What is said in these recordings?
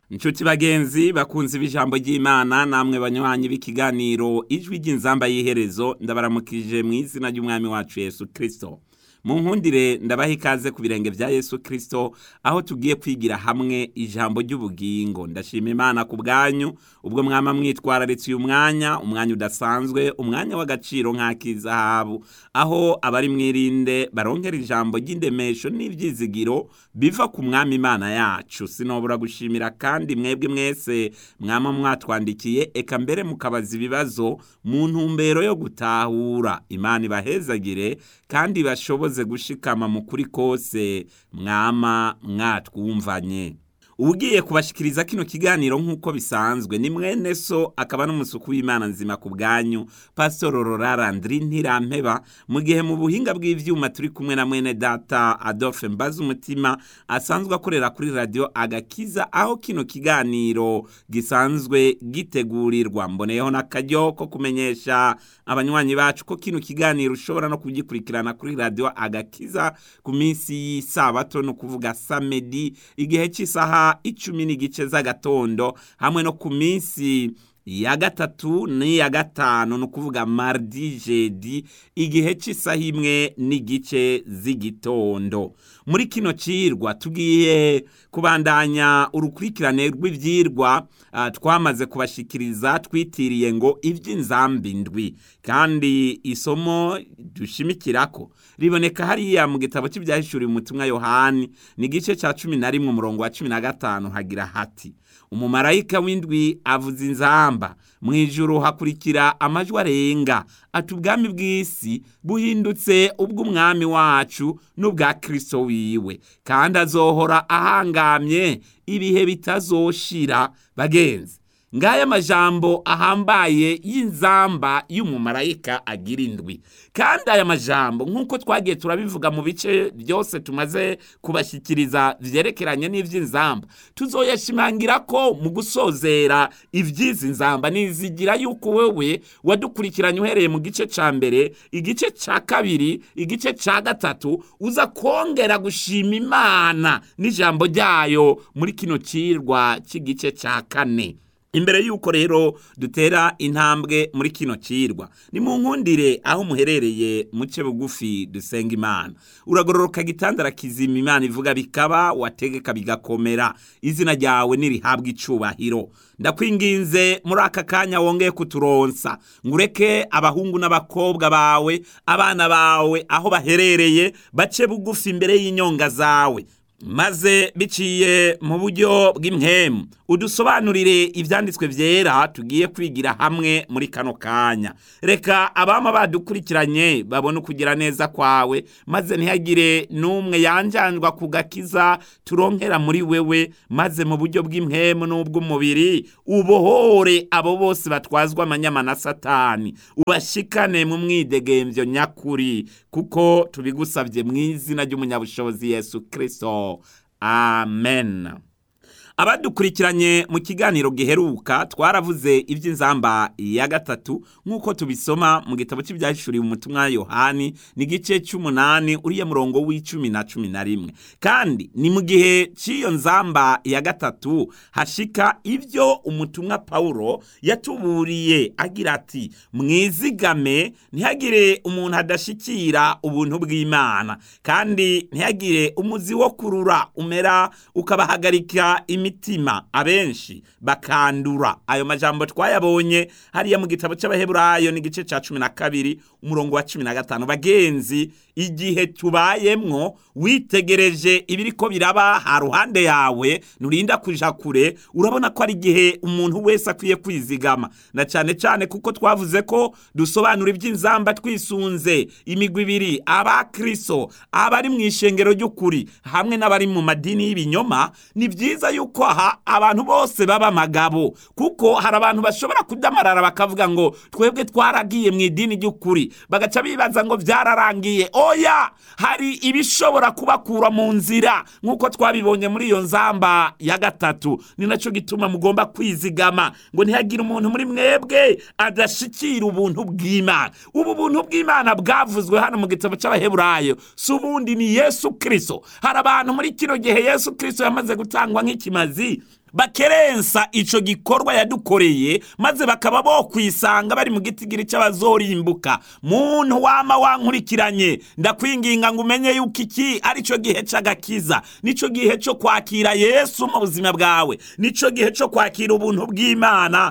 Inshuti bagenzi bakunzi b'ijambo ry'Imana namwe banywanyi b'ikiganiro ijwi ry'inzamba y'iherezo ndabaramukije mu izina ry'umwami wacu Yesu Kristo. Mu nkundire ndabaha ikaze ku birenge vya Yesu Kristo aho tugiye kwigira hamwe ijambo ry'ubugingo. Ndashima Imana ku bwanyu ubwo mwama mwitwararitse uyu mwanya, umwanya udasanzwe, umwanya w'agaciro nk'ak'izahabu, aho abari mwirinde baronkera ijambo ry'indemesho n'ivyizigiro biva ku mwami Imana yacu. Sinobura gushimira kandi mwebwe mwese mwama mwatwandikiye eka mbere mukabaza ibibazo mu ntumbero yo gutahura. Imana ibahezagire kandi bashoboze gushikama mu kuri kose mwama mwatwumvanye. Ugiye kubashikiriza kino kiganiro nk'uko bisanzwe ni mwene so akaba n'umusuku w'Imana nzima ku bwanyu Pastor Rorara Ndri Ntirampeba mu gihe mu buhinga bw'ivyuma turi kumwe na mwene data Adolphe Mbaza umutima asanzwe akorera kuri radio Agakiza aho kino kiganiro gisanzwe gitegurirwa mboneyeho n'akaryo ko kumenyesha abanywanyi bacu ko kino kiganiro ushobora no kugikurikirana kuri radio Agakiza ku minsi y'isabato no kuvuga samedi igihe cy'isaha icumi n'igice z'agatondo hamwe no ku minsi ya gatatu n'iya gatanu ni ukuvuga mardi jedi igihe cy'isaha imwe n'igice z'igitondo muri kino cirwa tugiye kubandanya urukurikirane rw'ivyirwa uh, twamaze kubashikiriza twitiriye ngo ivy'inzambi ndwi kandi isomo dushimikirako riboneka hariya mu gitabo cy'ivyahishuriwe umutumwa yohani ni igice ca cumi na rimwe umurongo wa cumi na gatanu hagira hati umumarayika w'indwi avuza inzamba mu ijuru hakurikira amajwi arenga ati ubwami bw'isi buhindutse ubw'umwami wacu n'ubwa kristo wiwe kandi azohora ahangamye ibihe bitazoshira bagenzi ngaya majambo ahambaye y'inzamba y'umumarayika agira indwi kandi aya majambo nk'uko twagiye turabivuga mu bice byose tumaze kubashyikiriza vyerekeranye n'ivy'inzamba tuzoyashimangira ko mu gusozera ivy'izi nzamba nizigira yuko wewe wadukurikiranye uhereye mu gice ca mbere igice ca kabiri igice ca gatatu uza kongera gushima imana n'ijambo ryayo muri kino cirwa cy'igice ca kane imbere yuko rero dutera intambwe muri kino cirwa ni mu nkundire aho muherereye muce bugufi dusenga imana uragororoka gitandara kizima imana ivuga bikaba wategeka bigakomera izina ryawe nirihabwa icubahiro ndakwinginze muri aka kanya wongeye kuturonsa ngureke abahungu n'abakobwa bawe abana bawe aho baherereye bace bugufi imbere y'inyonga zawe maze biciye mu buryo bw'impemu udusobanurire ibyanditswe byera tugiye kwigira hamwe muri kano kanya reka abama badukurikiranye babone ukugira neza kwawe maze ntihagire n'umwe yanjanjwa ku gakiza turonkera muri wewe maze mu buryo bw'impemu n'ubw'umubiri ubohore abo bose batwazwa amanyama na satani ubashikane mu mwidegembyo nyakuri kuko tubigusabye mu izina ry'umunyabushobozi yesu kirisito amen abadukurikiranye mu kiganiro giheruka twaravuze iby'inzamba ya gatatu nk'uko tubisoma mu gitabo cy'ibyahishuriwe umutumwa yohani ni igice cy'umunani uriya murongo w'icumi na cumi na rimwe kandi ni mu gihe cy'iyo nzamba ya gatatu hashika ibyo umutumwa pawulo yatuburiye agira ati mwizigame ntihagire umuntu adashikira ubuntu bw'imana kandi ntihagire umuzi wo kurura umera ukabahagarika imitima abenshi bakandura ayo majambo twayabonye hariya mu gitabo cy'abaheburayo n'igice cya cumi na kabiri umurongo wa cumi na gatanu bagenzi igihe tubayemwo witegereje ibiriko biraba ha ruhande yawe nurinda kuja kure urabona ko ari igihe umuntu wese akwiye kwizigama na cyane cyane kuko twavuze ko dusobanura iby'inzamba twisunze imigwi ibiri abakristo abari mu ishengero ry'ukuri hamwe n'abari mu madini y'ibinyoma ni byiza yuko aha abantu bose baba amagabo kuko hari abantu bashobora kudamarara bakavuga ngo twebwe twaragiye mu idini ry'ukuri bagaca bibaza ngo byararangiye oya hari ibishobora kubakura mu nzira nk'uko twabibonye muri iyo nzamba ya gatatu ni nacyo gituma mugomba kwizigama ngo ntihagire umuntu muri mwebwe adashikira ubuntu bw'imana ubu buntu bw'imana bwavuzwe hano mu gitabo cy'abaheburayo si ubundi ni yesu kirisito hari abantu muri kino gihe yesu kirisito yamaze gutangwa nk'ikimazi bakerensa ico gikorwa yadukoreye maze bakaba bo kwisanga bari mu gitigiri c'abazorimbuka muntu wama wankurikiranye ndakwinginga ngo umenye yuko iki ari cyo gihe c'agakiza nico gihe co kwakira yesu mu buzima bwawe nico gihe co kwakira ubuntu bw'imana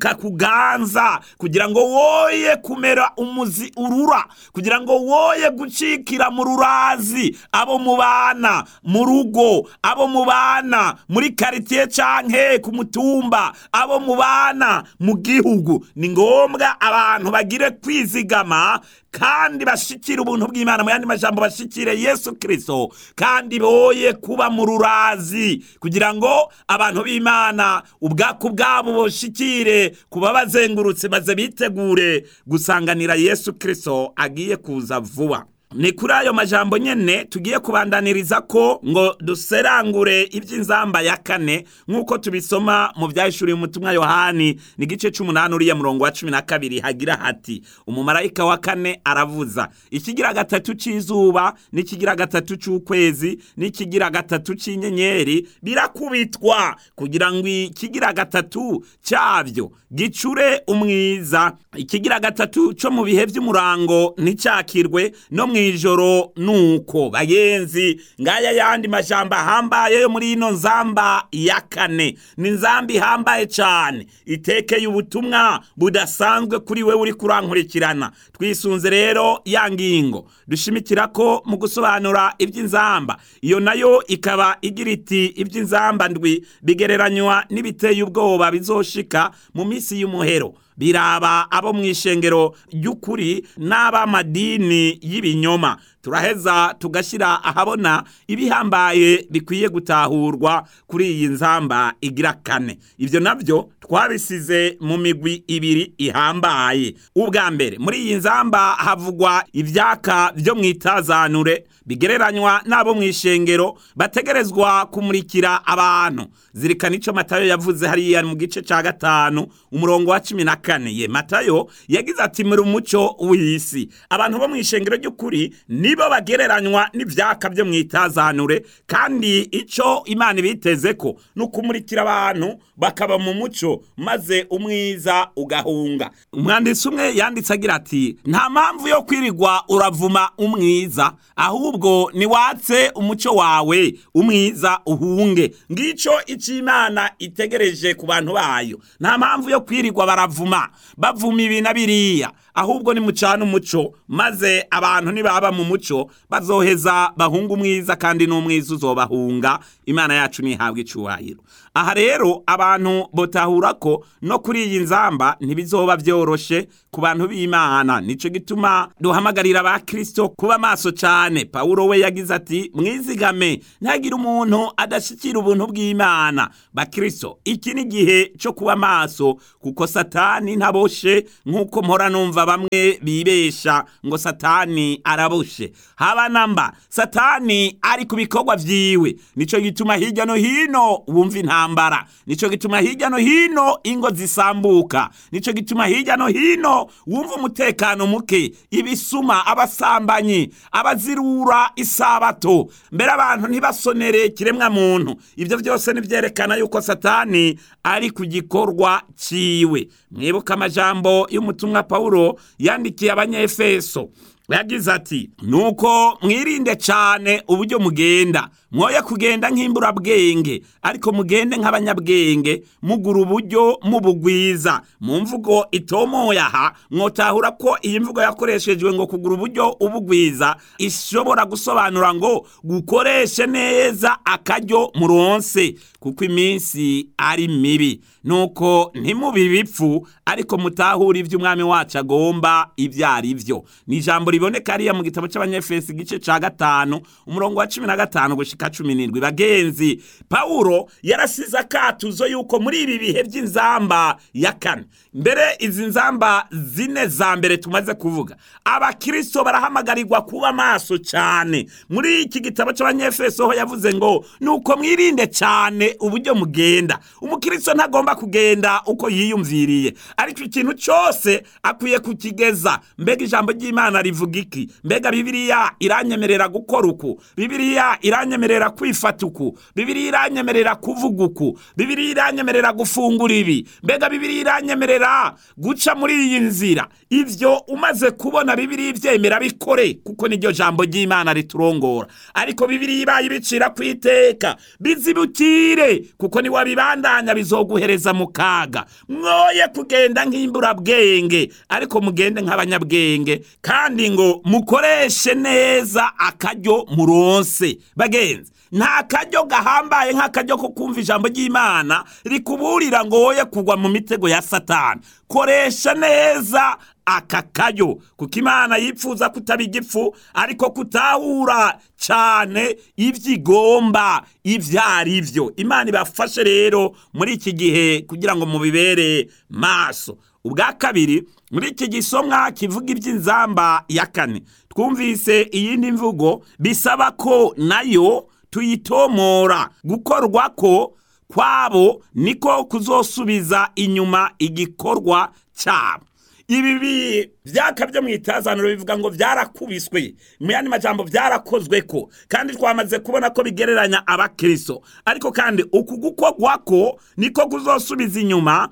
bukakuganza kugira ngo woye kumera umuzi urura kugira ngo woye gucikira mu rurazi abo mubana mu rugo abo mubana muri karitiye canke ku mutumba abo mubana mu gihugu ni ngombwa abantu bagire kwizigama kandi bashikire ubuntu bw'imana mu yandi majambo bashikire yesu kirisito kandi boye kuba mu rurazi kugira ngo abantu b'imana ubwaku bwabo boshikire kuba bazengurutse maze bitegure gusanganira yesu kirisito agiye kuza vuba ni kuri ayo majambo nyene tugiye kubandaniriza ko ngo duserangure iby'inzamba ya kane nk'uko tubisoma mu byahishuriye umutumwa yohani ni igice c'umunani uriya murongo wa cumi na kabiri hagira hati umumarayika wa kane aravuza ikigira gatatu c'izuba n'ikigira gatatu c'ukwezi n'ikigira gatatu c'inyenyeri birakubitwa kugira ngo ikigira gatatu cyabyo gicure umwiza ikigira gatatu co mu bihe vy'umurango nticakirwe no mu ijoro nuko bagenzi ngaya yandi majambo ahambaye yo muri ino nzamba ya kane ni nzamba ihambaye cyane itekeye ubutumwa budasanzwe kuri we uri kurankurikirana twisunze rero ya ngingo dushimikira ko mu gusobanura iby'inzamba iyo nayo ikaba igira iti iby'inzamba ndwi bigereranywa n'ibiteye ubwoba bizoshika mu minsi y'umuhero biraba abo mu ishengero ry'ukuri n'ab'amadini y'ibinyoma turaheza tugashyira ahabona ibihambaye bikwiye gutahurwa kuri iyi nzamba igira kane ibyo nabyo twabisize mu migwi ibiri ihambaye ubwa mbere muri iyi nzamba havugwa ibyaka byo mu itazanure bigereranywa n'abo mu ishengero bategerezwa kumurikira abantu zirikana icyo matayo yavuze hariya mu gice cya gatanu umurongo wa cumi na kane ye matayo yagize ati muri umuco w'isi abantu bo mu ishengero ry'ukuri nibo bagereranywa n'ibyaka byo mu itazanure kandi icyo imana ibiteze ko ni ukumurikira abantu bakaba mu muco maze umwiza ugahunga umwanditsi umwe yanditse agira ati nta mpamvu yo kwirirwa uravuma umwiza ahubwo niwatse umuco wawe umwiza uhunge ngicyo icyo imana itegereje ku bantu bayo nta mpamvu yo kwirirwa baravuma bavuma ibi na biriya ahubwo nimucana umuco maze abantu nibaba mu muco bazoheza bahunga umwiza kandi n'umwiza uzobahunga imana yacu ntihabwe icyubahiro aha rero abantu botahura ko no kuri iyi nzamba ntibizoba byoroshe ku bantu b'imana nicyo gituma duhamagarira ba kirisito kuba maso cyane pawulo we yagize ati mwizigame ntihagire umuntu adashyikira ubuntu bw'imana ba kirisito iki ni igihe cyo kuba maso kuko satani ntaboshe nk'uko mpora numva bamwe bibesha ngo satani araboshe haba namba satani ari ku bikorwa vyiwe nico gituma hirya no hino wumva intambara nico gituma hirya no hino ingo zisambuka nico gituma hirya no hino wumva umutekano muke ibisuma abasambanyi abazirura isabato mbere abantu ntibasonere kiremwa muntu ibyo byose nivyerekana yuko satani ari ku gikorwa ciwe mwibuka amajambo y'umutumwa pawulo yandikiye abanyefeso yagize ati nuko mwirinde cyane uburyo mugenda mwoye kugenda nk'imburabwenge ariko mugende nk'abanyabwenge mugura uburyo mubugwiza mu mvugo itomoye aha mwotahura ko iyi mvugo yakoreshejwe ngo kugura uburyo ubugwiza ishobora gusobanura ngo gukoreshe neza akaryo muronse kuko iminsi ari mibi nuko ntimubi ibipfu ariko mutahure ibyo umwami wacu agomba ibyo ari byo ni ijambo riboneka hariya mu gitabo cy'abanyefesi igice cya gatanu umurongo wa cumi na gatanu gushika cumi n'indwi bagenzi pawulo yarasize akatuzo yuko muri ibi bihe by'inzamba ya kane mbere izi nzamba zine za mbere tumaze kuvuga abakirisito barahamagarirwa kuba maso cyane muri iki gitabo cy'abanyefeso ho yavuze ngo nuko mwirinde cyane uburyo mugenda umukirisito ntagomba kugenda uko yiyumviriye ariko ikintu cyose akwiye kukigeza mbega ijambo ry'imana rivuga iki mbega bibiliya iranyemerera gukora uku bibiliya iranyemerera iranyemerera kwifata uku bibiri iranyemerera kuvuga uku bibiri iranyemerera gufungura ibi mbega bibiri iranyemerera guca muri iyi nzira ivyo umaze kubona bibiri ivyemera bikore kuko niryo jambo ry'imana riturongora ariko bibiri ibaye ibicira ku iteka bizibukire kuko niwabibandanya bizoguhereza mu kaga mwoye kugenda nk'imburabwenge ariko mugende nk'abanyabwenge kandi ngo mukoreshe neza akaryo muronse bagenzi nta karyo gahambaye nk'akaryo ko kumva ijambo ry'imana rikuburira ngo woye kugwa mu mitego ya satani koresha neza aka karyo kuko imana yipfuza kutaba igifu ariko kutahura cyane ibyo igomba ibyo ari byo imana ibafashe rero muri iki gihe kugira ngo mubibere maso ubwa kabiri muri iki gisomwa kivuga iby'inzamba ya kane twumvise iyindi mvugo bisaba ko nayo tuyitomora gukorwa ko kwabo niko kuzosubiza inyuma igikorwa cyabo ibi byaka byo mu itazaniro bivuga ngo byarakubiswe mu yandi majambo byarakozwe ko kandi twamaze kubona ko bigereranya abakristo ariko kandi uku gukorwa ko niko kuzosubiza inyuma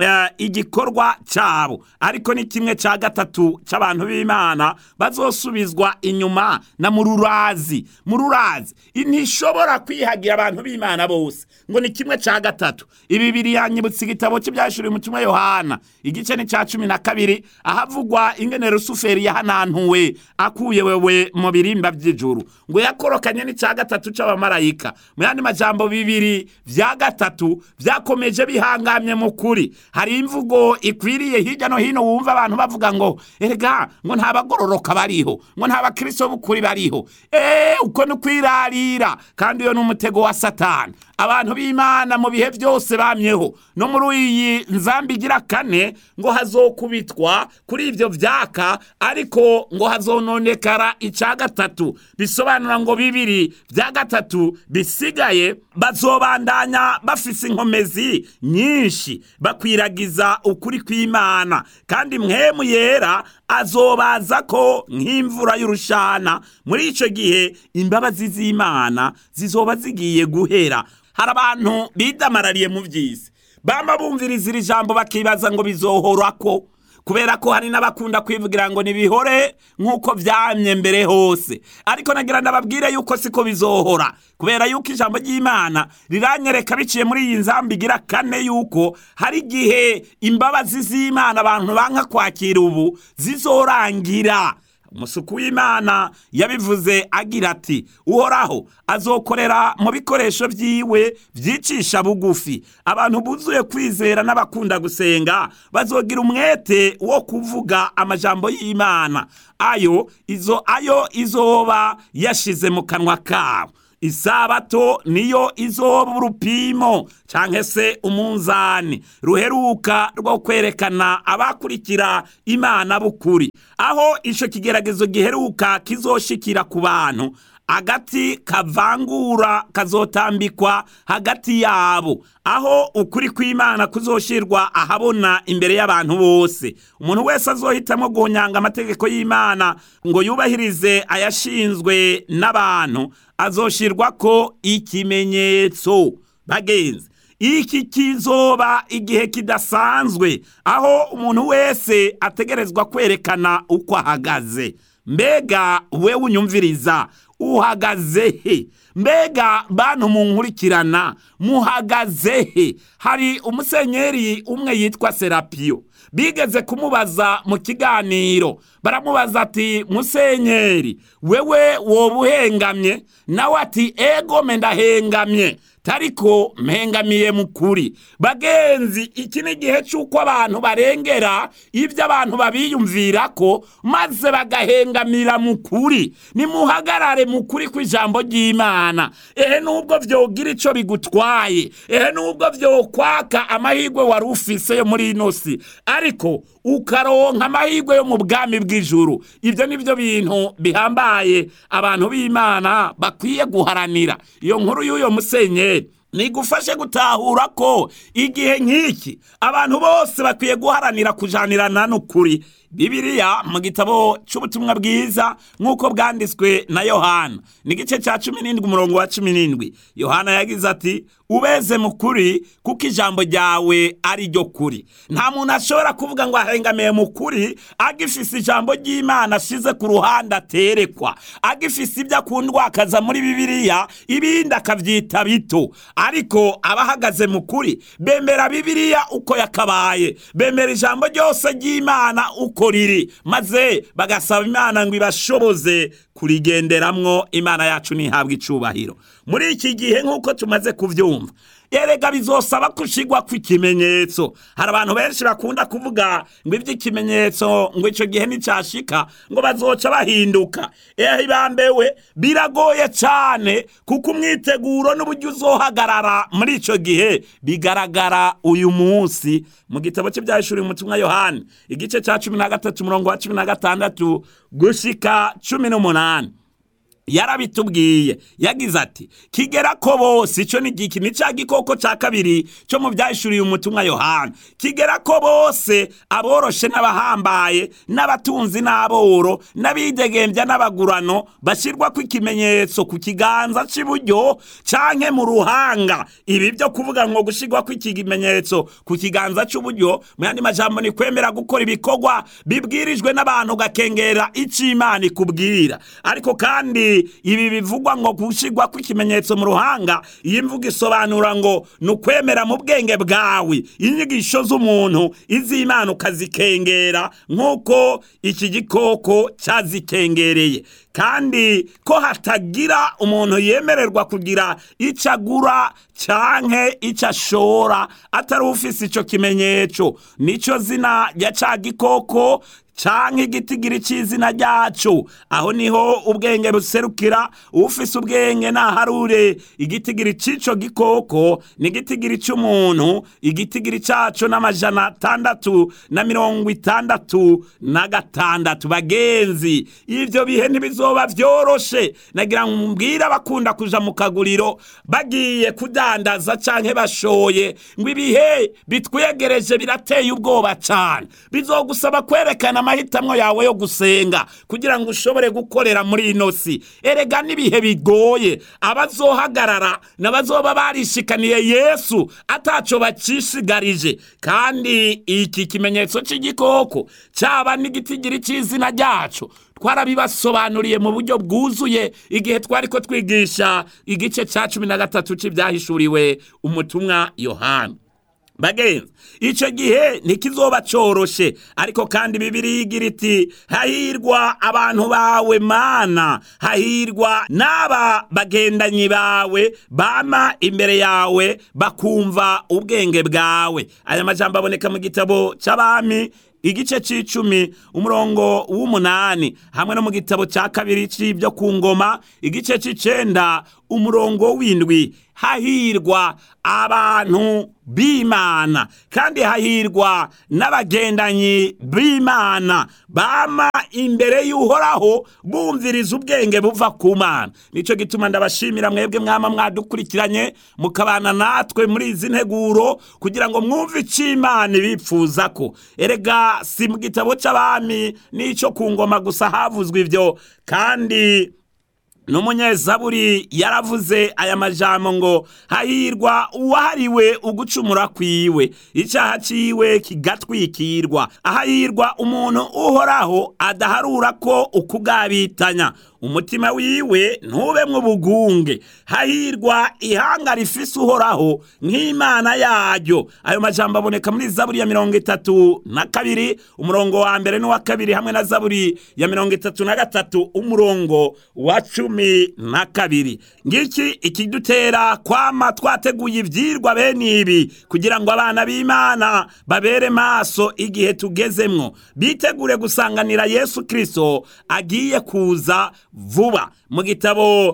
igikorwa cyabo ariko ni kimwe cya gatatu cy'abantu b'imana bazosubizwa inyuma na mururazi mururazi ntishobora kwihagira abantu b'imana bose ngo ni kimwe cya gatatu ibi biri yanyibutsa igitabo cy'ibyashuriwe mu kimwe yohana igice ni cya cumi na kabiri ahavugwa ingene rusuferi yahanantuwe akuye wewe mu birimba by'ijuru ngo yakorokanye n'icya gatatu cy'abamarayika mu yandi majambo bibiri bya gatatu byakomeje bihangamye mu kuri hari imvugo ikwiriye hirya no hino wumva abantu bavuga ngo erega ngo nta bagororoka bariho ngo nta bakristo b'ukuri bariho eee uko ni ukwirarira kandi iyo ni umutego wa satani abantu b'imana mu bihe byose bamyeho no muri iyi nzambi igira kane ngo hazokubitwa kuri ibyo byaka ariko ngo hazononekara icya gatatu bisobanura ngo bibiri bya gatatu bisigaye bazobandanya bafise inkomezi nyinshi bakwiragiza ukuri kw'imana kandi mwemu yera azobaza ko nk'imvura y'urushana muri icyo gihe imbabazi z'imana zizoba zigiye guhera hari abantu bidamarariye mu by'isi bama bumviriza iri jambo bakibaza ngo bizohora ko kubera ko hari n'abakunda kwivugira ngo nibihore nk'uko byamye mbere hose ariko nagira ndababwire yuko siko bizohora kubera yuko ijambo ry'imana riranyereka biciye muri iyi nzambi igira kane yuko hari igihe imbabazi z'imana abantu banka kwakira ubu zizorangira umusuku w'imana yabivuze agira ati uhoraho azokorera mu bikoresho byiwe byicisha bugufi abantu buzuye kwizera n'abakunda gusenga bazogira umwete wo kuvuga amajambo y'imana ayo izo ayo izoba yashize mu kanwa kabo isabato niyo izoba urupimo cyangwa se umunzani ruheruka rwo kwerekana abakurikira imana b'ukuri aho icyo kigeragezo giheruka kizoshikira ku bantu agati kavangura kazotambikwa hagati yabo aho ukuri kw'imana kuzoshirwa ahabona imbere y'abantu bose umuntu wese azohitamo guhonyanga amategeko y'imana ngo yubahirize ayashinzwe n'abantu azoshirwa ko ikimenyetso bagenzi iki kizoba igihe kidasanzwe aho umuntu wese ategerezwa kwerekana uko ahagaze mbega we unyumviriza uhagaze he mbega bantu munkurikirana muhagaze he hari umusenyeri umwe yitwa serapiyo bigeze kumubaza mu kiganiro baramubaza ati musenyeri wewe woba uhengamye nawe ati ego ndahengamye tariko mpengamiye mu kuri bagenzi iki ni igihe cy'uko abantu barengera ibyo abantu babiyumvira ko maze bagahengamira mu kuri nimuhagarare mu kuri kw'ijambo ry'imana ehe nubwo byogira icyo bigutwaye ehe nubwo byokwaka amahirwe wari ufise yo muri ino si ariko ukaronka amahirwe yo mu bwami bw'ijuru ibyo ni byo bintu bihambaye abantu b'imana bakwiye guharanira iyo nkuru y'uyo musenyeri nigufashe gutahura ko igihe nk'iki abantu bose bakwiye guharanira kujanirana n'ukuri bibiliya mu gitabo cy'ubutumwa bwiza nk'uko bwanditswe na yohana ni igice cya cumi n'indwi umurongo wa cumi n'indwi yohana yagize ati ubeze mu kuri kuko ijambo ryawe ari ryo kuri nta muntu ashobora kuvuga ngo ahengamiye mu kuri agifise ijambo ry'imana ashize ku ruhande aterekwa agifise ibyo akundwa akaza muri bibiliya ibindi akabyita bito ariko abahagaze mu kuri bemera bibiliya uko yakabaye bemera ijambo ryose ry'imana uko riri maze bagasaba imana ngo ibashoboze kurigenderamwo imana yacu ntihabwe icubahiro muri iki gihe nk'uko tumaze kubyumva erega bizosaba kushigwa kw'ikimenyetso hari abantu benshi bakunda kuvuga ngo iby'ikimenyetso ngo icyo gihe nticyashika ngo bazoca bahinduka ehe bambewe biragoye cyane kuko umwiteguro n'uburyo uzohagarara muri icyo gihe bigaragara uyu munsi mu gitabo cy'ibyahishuriye umutumwa yohani igice cya cumi na gatatu umurongo wa cumi na gatandatu gushika cumi n'umunani yarabitubwiye yagize ati kigera ko bose icyo ni iki ni cya gikoko cya kabiri cyo mu byahishuriye umutumwa yohana kigera ko bose aboroshe n'abahambaye n'abatunzi n'aboro n'abidegembya n'abagurano bashyirwa ku ikimenyetso ku kiganza cy'iburyo cyangwa mu ruhanga ibi byo kuvuga ngo gushyirwa ku kimenyetso ku kiganza cy'uburyo mu yandi majambo ni kwemera gukora ibikorwa bibwirijwe n'abantu gakengera icyo imana ikubwira ariko kandi ibi bivugwa ngo gushyirwa kw'ikimenyetso mu ruhanga iyi mvugo isobanura ngo ni ukwemera mu bwenge bwawe inyigisho z'umuntu iz'imana ukazikengera nk'uko iki gikoko cyazikengereye kandi ko hatagira umuntu yemererwa kugira icyo agura canke icyo ashora atari ufise icyo kimenyetso nicyo zina rya ca gikoko canke igitigiri c'izina ryaco aho niho ubwenge buserukira ufise ubwenge naharure igitigiri c'ico gikoko ni igitigiri c'umuntu igitigiri caco n'amajana atandatu na mirongo itandatu na gatandatu bagenzi ivyo bihe ntibizoba vyoroshe nagira ngo mbwire abakunda kuja mu kaguriro bagiye kudandaza canke bashoye ngo ibihe bitwegereje birateye ubwoba cane bizogusaba kwerekana amahitamo yawe yo gusenga kugira ngo ushobore gukorera muri ino si erega n'ibihe bigoye abazohagarara n'abazoba barishikaniye yesu ataco bacishigarije kandi iki kimenyetso c'igikoko caba n'igitigiri c'izina ryaco twarabibasobanuriye mu buryo bwuzuye igihe twari ko twigisha igice ca cumi na gatatu c'ivyahishuriwe umutumwa yohana bagenzi icyo gihe ntikizoba coroshe ariko kandi bibiri igira iti hahirwa abantu bawe mana hahirwa n'aba bagendanyi bawe bama imbere yawe bakumva ubwenge bwawe aya majambo aboneka mu gitabo c'abami igice c'icumi umurongo w'umunani hamwe no mu gitabo ca kabiri c'ibyo ku ngoma igice c'icenda umurongo w'indwi hahirwa abantu b'imana kandi hahirwa n'abagendanyi b'imana bama imbere y'uhoraho bumviriza ubwenge buva ku mana nicyo gituma ndabashimira mwebwe mwama mwadukurikiranye mukabana natwe muri izi nteguro kugira ngo mwumve icyo imana ibipfuza ko erega si mu gitabo cy'abami n'icyo ku ngoma gusa havuzwe ibyo kandi n'umunyezaburi yaravuze aya majambo ngo hahirwa uwahariwe ugucumura kwiwe icyaha ciwe kigatwikirwa ahahirwa umuntu uhoraho adaharura ko ukugabitanya umutima wiwe ntubemwo ubugunge hahirwa ihanga rifise uhoraho nk'imana yaryo ayo majambo aboneka muri zaburi ya mirongo itatu na kabiri umurongo wa mbere n'uwa kabiri hamwe na zaburi ya mirongo itatu na gatatu umurongo wa cumi na kabiri ngiki ikidutera kwama twateguye ivyirwa bene ibi kugira ngo abana b'imana babere maso igihe tugezemwo bitegure gusanganira yesu kristo agiye kuza vuba mu gitabo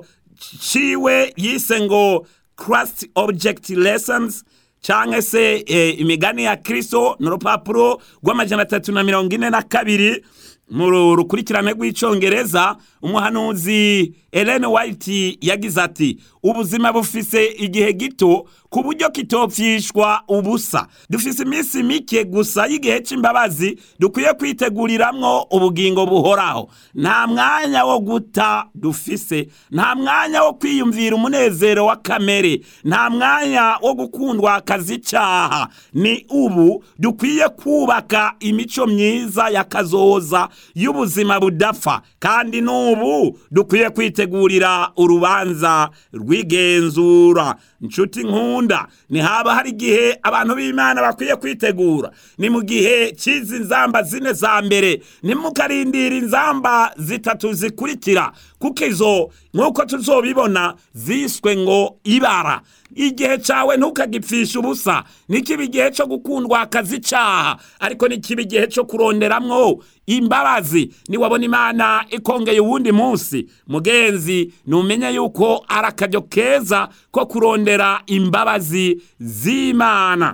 ciwe yise ngo Christ Object Lessons canke se e, imigani ya kristo ni urupapuro rw'amajana atatu na mirongo ine na kabiri mu rukurikirane rw'icongereza umuhanuzi Ellen White yagize ati ubuzima bufise igihe gito ku buryo kitopfishwa ubusa dufise iminsi mike gusa y'igihe c'imbabazi dukwiye kwiteguriramwo ubugingo buhoraho nta mwanya wo guta dufise nta mwanya wo kwiyumvira umunezero wa kamere nta mwanya wo gukundwa akazi icaha ni ubu dukwiye kubaka imico myiza ya kazoza y'ubuzima budapfa kandi n'ubu dukwiye kwitegurira urubanza rw'igenzura nshuti nkunda ntihaba hari igihe abantu b'imana bakwiye kwitegura ni mu gihe cy'izi nzamba zine za mbere ntimukarindira inzamba zitatu zikurikira kuko izo nk'uko tuzobibona ziswe ngo ibara igihe cyawe ntukagipfishe ubusa nikiba igihe cyo gukundwa akazi icaha ariko nikiba igihe cyo kuronderamwo imbabazi niwabona imana ikongeye uwundi munsi mugenzi numenye yuko ari akaryo keza ko kurondera imbabazi z'imana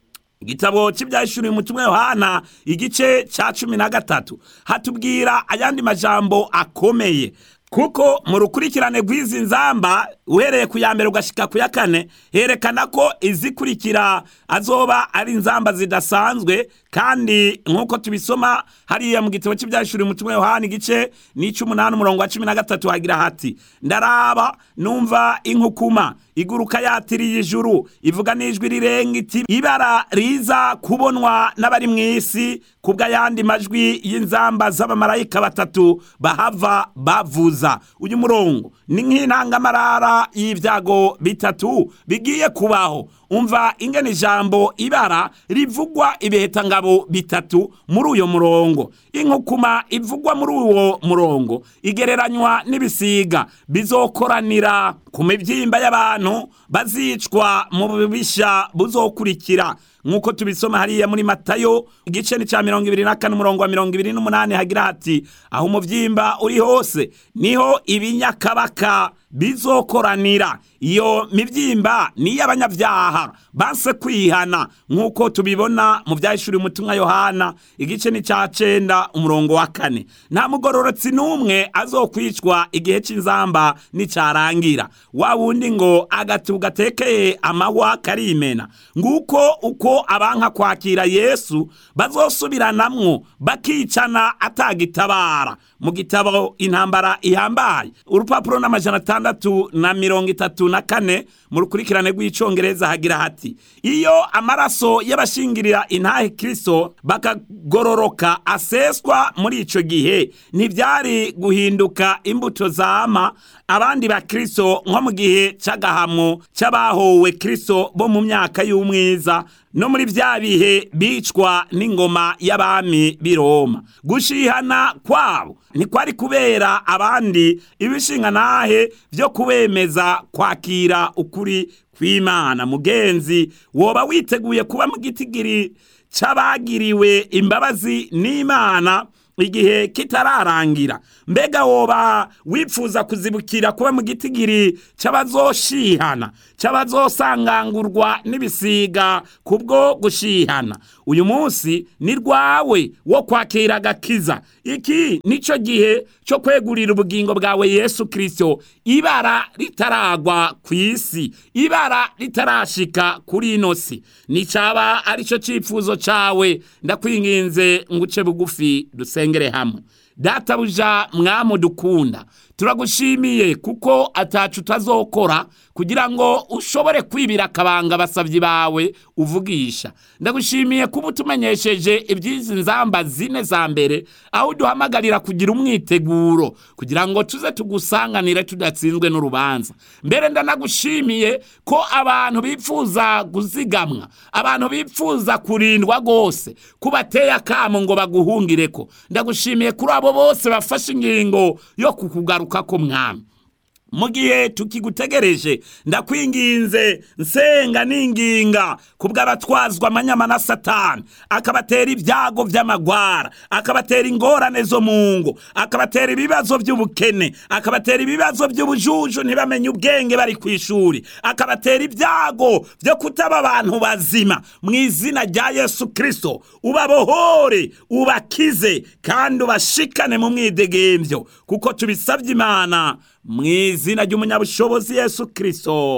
igitabo cy'ibyashuriye umutumwa yohana igice cya cumi na gatatu hatubwira ayandi majambo akomeye kuko mu rukurikirane rw'izi nzamba uhereye ku ya mbere ugashika ku ya kane herekana ko izikurikira azoba ari inzamba zidasanzwe kandi nk'uko tubisoma hariya mu gitabo cy'ibyashuri umutumwa yohani igice n'ic'umunani umurongo wa cumi na gatatu hagira hati ndaraba numva inkukuma iguruka yatiriye ijuru ivuga n'ijwi rirenga iti ibara riza kubonwa n'abari mu isi kubw'ayandi majwi y'inzamba z'abamarayika batatu bahava bavuza uyu murongo ni nk'intangamarara y'ibyago bitatu bigiye kubaho umva ingene ijambo ibara rivugwa ibihekangabo bitatu muri uyo murongo inkukuma ivugwa muri uwo murongo igereranywa n'ibisiga bizokoranira ku mibyimba y'abantu bazicwa mu bubisha buzokurikira nk'uko tubisoma hariya muri matayo igice ni cya mirongo ibiri na kane umurongo wa mirongo ibiri n'umunani hagira hati aho umubyimba uri hose niho ibinyakabaka bizokoranira iyo mibyimba ni iy'abanyabyaha banse kwihana nk'uko tubibona mu byahishuriye umutumwa yohana igice ni cya cenda umurongo wa kane nta mugororotsi n'umwe azokwicwa igihe cy'inzamba nicyarangira wa wundi ngo agatu gatekeye amahwa karimena nguko uko abanka kwakira yesu bazosubiranamwo bakicana atagitabara mu gitabo intambara ihambaye urupapuro n'amajana atandatu na mirongo itatu na kane mu rukurikirane rw'icyongereza hagira hati iyo amaraso y'abashingirira intahe kirisito bakagororoka aseswa muri icyo gihe ntibyari guhinduka imbuto zama abandi ba kirisito nko mu gihe cy'agahamo cy'abahowe kirisito bo mu myaka y'umwiza no muri bya bihe bicwa n'ingoma y'abami b'i Roma gushihana kwabo ntikwari kubera abandi ibishinga nahe byo kubemeza kwakira ukuri kw'imana mugenzi woba witeguye kuba mu gitigiri c'abagiriwe imbabazi n'imana igihe kitararangira mbega woba wifuza kuzibukira kuba mu gitigiri c'abazoshihana c'abazosangangurwa n'ibisiga kubwo gushihana uyu munsi ni rwawe wo kwakira agakiza iki nico gihe cyo kwegurira ubugingo bwawe yesu kirisito ibara ritaragwa ku isi ibara ritarashika kuri ino si nicaba arico cifuzo cawe ndakwinginze nguce bugufi dusengere hamwe databuja mwamu dukunda turagushimiye kuko atacu utazokora kugira ngo ushobore kwibira akabanga abasabyi bawe uvugisha ndagushimiye kuba utumenyesheje iby'izi nzamba zine za mbere aho uduhamagarira kugira umwiteguro kugira ngo tuze tugusanganire tudatsinzwe n'urubanza mbere ndanagushimiye ko abantu bifuza guzigamwa abantu bifuza kurindwa rwose kubateye akamo ngo baguhungire ko ndagushimiye kuri abo bose bafashe ingingo yo kukugaruka ko mwami mu gihe tukigutegereje ndakwinginze nsenga n'inginga kubw'abatwazwa amanyama na satani akabatera ibyago by'amagwara akabatera ingorane zo mu ngo akabatera ibibazo by'ubukene akabatera ibibazo by'ubujuju ntibamenye ubwenge bari ku ishuri akabatera ibyago byo kutaba abantu bazima mu izina rya yesu kirisito ubabohore ubakize kandi ubashikane mu mwidegembyo kuko tubisabye imana mu izina ry'umunyabushobozi yesu kirisito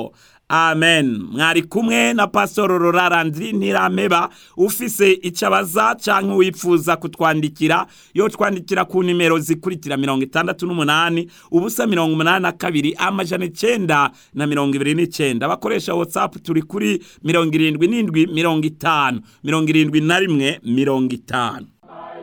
amen mwari kumwe na pasitoro rorarandiri ntirameba ufise icyo abaza cyangwa wifuza kutwandikira yo twandikira ku nimero zikurikira mirongo itandatu n'umunani ubusa mirongo umunani na kabiri amajana icyenda na mirongo ibiri n'icyenda abakoresha watsapu turi kuri mirongo irindwi n'indwi mirongo itanu mirongo irindwi na rimwe mirongo itanu